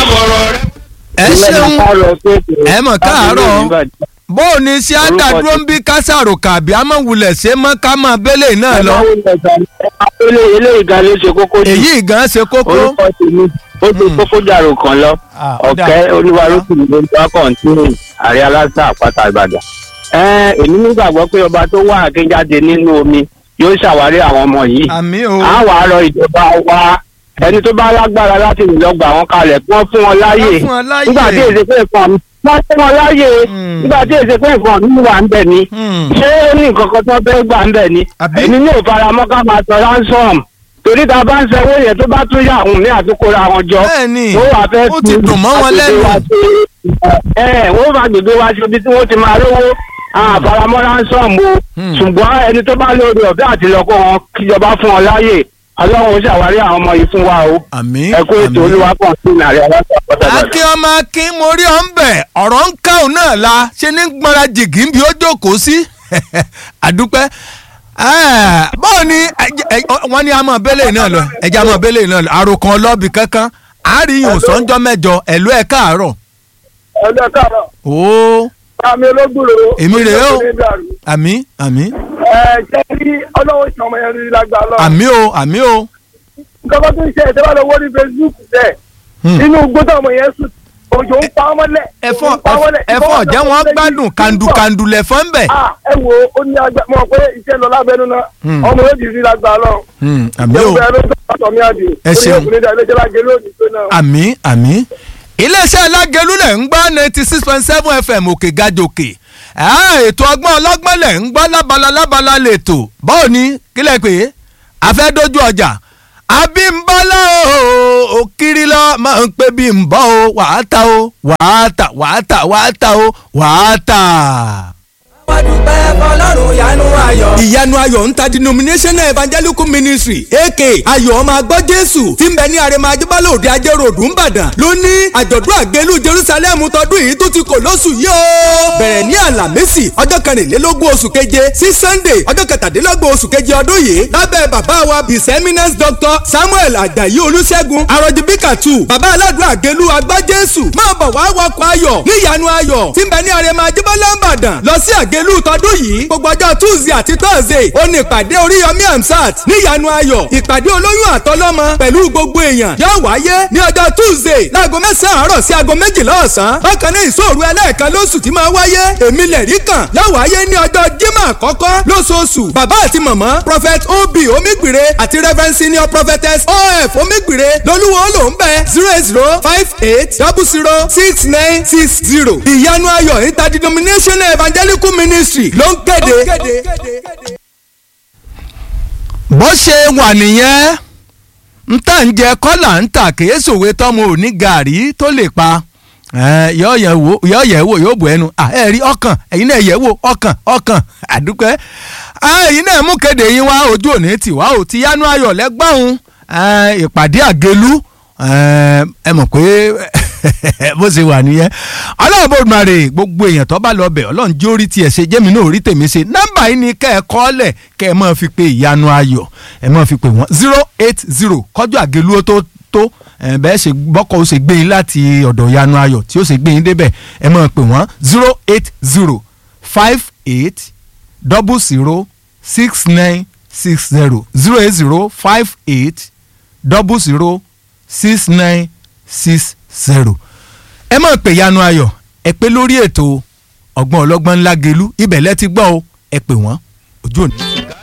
fọ̀rọ̀ rẹ. ẹ ṣeun ẹ mọ̀ káàárọ̀ bó o ní sí àdàdúró ń bí kásàròkà àbí amọ̀wulẹ̀ ṣe mọ́ ká mọ́ abẹ́lé náà lọ eléyìí eléyìí gan ló ṣe kókó jù èyí gan ṣe kókó. orúkọ tèmi ó ti kókó jàrò kan lọ Ah, ó dà. ọ̀kẹ́ olúwarókùnrin ló ń bá kọ̀ǹtínì ààrẹ aláṣà àpáta ìbàdàn. Ẹ́n, èmi nígbàgbọ́ pé ọba tó wà akínjáde nínú omi yóò ṣàwárí àwọn ọmọ yìí. àmì o a wàá rọ ìjọba wa ẹni tó bá lágbára láti lè lọ gbà wọn kalẹ̀ kí wọ́n fún wọn láàyè Wọ́n fún wọn láàyè. nígbà tí èsè pé nǹkan wọ́n fún wọn láàyè Hmm. nígbà tí èsè pé nǹkan nínú wa ń bẹ̀ ni Hmm. ṣé ó ní nǹkan kan tó fẹ́ gbà ń bẹ̀ ni Àbí? èmi ní òfaramọ́ ká máa sọ ransom torí tá a bá ń sanwó yẹn tó bá tún yà àwọn ní àtúkọ́ra wọn jọ Bẹ́ẹ̀ni, ó wà fẹ́ ó ti dùn mọ́ wọn agbègbè lẹ́nu. wa ṣe- ẹ wọ́n bá gbègbè wa ṣe ibi tí wọ́n ti máa rówó àfaramọ́ ransom o Hmm. ṣùgbọ́n ẹni tó bá lórí ọ̀fẹ́ àti lọ́kọ́ wọn kíjọba fún wọn láàyè ọlọ́run ó ṣàwárí àwọn ọmọ yìí fún wa o àmì ẹ kó ètò olúwa pọ̀ sí ìrìnàrè aláṣà pátá akin ọmọ akin mo rí ọ ń bẹ̀ ọ̀rọ̀ ń ká òun náà la ṣe ní gbọ́nra jìgì ń bí ó jókòó sí àdúpẹ́ Ah, báwo ni ẹ- ẹ- wọ́n ní àmọ́ bẹ́lẹ̀ náà lọ ẹ̀jẹ̀ àmọ́ bẹ́lẹ̀ náà lọ àròkàn ọlọ́bì kankan àárín sọ́njọ́ mẹ́jọ ẹ̀lú ẹ̀ káàárọ̀ ẹ̀lẹ́ káàárọ̀ ó àmì olóògbòrò Èmi rèé o. ní dàrú. àmì àmì ẹ jẹ́ rí ọlọ́wọ́ ìṣọ̀mọ yẹn rí lágbá lọ. àmì o àmì o nǹkan kan tó ń ṣe ẹ̀ tẹ́wọ́ lọ́wọ́ ní facebook tẹ̀ Hmm. inú gbọ́dọ̀ ọmọ yẹn sùn òjò ń pa ọmọ lẹ̀. ẹ̀fọ́ òjò ń pa ọmọ lẹ̀. ẹ̀fọ́ ọ̀jẹ̀ wọn gbádùn kàndùkàndù lẹ̀fọ́ ń bẹ̀. Ah, ẹ wo ó ní agbá mọ̀ pé iṣẹ́ lọ lábẹ́nu náà Hmm. ọmọ yóò di rí lágbá lọ. Hmm, àmì o. ìjọba ẹ̀rọ tó bá tọ̀ mí àdì. Ẹ ṣeun. orí òkùnrin dà ilé jẹ́ lágé lónìí tó náà. àmì àmì iléeṣẹ́ alágẹ̀lú lẹ̀ ń gbọ́ ninety six point seven fm òkè gajòkè Ah, ètò ọgbọ́n ọlọ́gbọ́n lẹ̀ ń gbọ́ lábala lábala lẹ́tọ̀ báwo ni kílẹ̀ pé àfẹ́dójú ọjà abímbọ́lá o òkiri lọ máa ń pè bí ń bọ́ o wàá ta o wàá ta wàá ta wàá ta o wàá ta wá dúpẹ́ fọlọ́run yanu ayọ̀. ìyanu ayọ̀ ń ta denominational evangelical ministry aka ayọ̀ ọmọ agbọ́ jésù tí ń bẹ ní arẹmọ ajébálẹ̀ òde ajé ròdù ńbàdàn ló ní àjọ̀dún àgbélú jerusalem tọdún yìí tó ti kò lóṣù yìí o. bẹ̀rẹ̀ ní àlàmísì ọjọ́ kẹrìnlélógún oṣù keje sí sunday ọjọ́ kẹtàdínlọ́gbọ̀n oṣù keje ọdún yìí lábẹ́ bàbá wa his eminence doctor samuel ajayi olùṣègùn arọ̀jìbíkàtù bàbá aládùn àgbélú agbá jésù máa bọ̀ wá wọkọ̀ ayọ̀ ní ìyanu ayọ̀ tí ń bẹ ní arẹmọ ajébálẹ̀ ńbàdàn lọ sí àgbélú tọdún yìí gbogbo ọjọ́ tuesday àti thursday ó ní ìpàdé oríyọmí amsat ní ìyanu ayọ̀ ìpàdé olóyún àtọlọ́mọ pẹ̀lú gbogbo èèyàn yóò wáyé ní ọjọ́ tuesday láago mẹ́sàn-án àárọ̀ sí aago méjìlá ọ̀sán bákan náà ìṣòro ẹlẹ́ẹ̀kan lóṣù tí máa wáyé èmi lẹ̀rí kan yóò wáyé ní ọjọ́ jímọ̀ àkọ́kọ́ lóṣooṣù bàbá àti màmá prophet ob omigbire àti reverend senior prophetess of omigbire lolúwo ló ń bẹ zero eight zero five eight double zero six nine six zero ìyanu ayọ̀ interdenominational evangelical ministry ló ń kéde. bó ṣe wà nìyẹn ń tà ń jẹ kọ́là ń tà kìí sòwe tọ́mọ òní gàrí tó lè pa yọ yẹ wò yóò bù ẹnu ẹ rí ọkàn ẹ̀yin náà yẹ wò ọkàn ọkàn àdúpẹ́ ẹ̀yin náà mú kéde yín wá ojú òní tì wá ò ti yánú ayọ̀ lẹ́gbọ̀n ìpàdé àgélú ẹ mọ̀ pé bó ṣe wà nìyẹn ọlọ́run bó máa rè gbogbo èèyàn tó bá lọ bẹ̀ ọlọ́run jó orí tiẹ̀ ṣe jẹ́mi náà orí tèmi ṣe nọ́mbà yìí ni kẹ́ ẹ kọ́ lẹ̀ kẹ́ ẹ máa fi pe ìyanu ayọ̀ ẹ máa fi pe wọ́n zero eight zero kọjú àgélú ó tó tó bẹ́ẹ̀ ṣe bọ́kọ̀ ó ṣe gbé yín láti ọ̀dọ̀ ìyanu ayọ̀ tí ó ṣe gbé yín débẹ̀ ẹ máa pe wọ́n zero eight zero five eight double zero six nine six zero zero eight zero five eight double zero six nine six zero ẹ máa pè yanu ayọ̀ ẹ pé lórí ètò ọgbọ́n ọlọ́gbọ́n ńlá gelu ibẹ̀ lẹ ti gbọ́ o ẹ pè wọ́n ojú òní.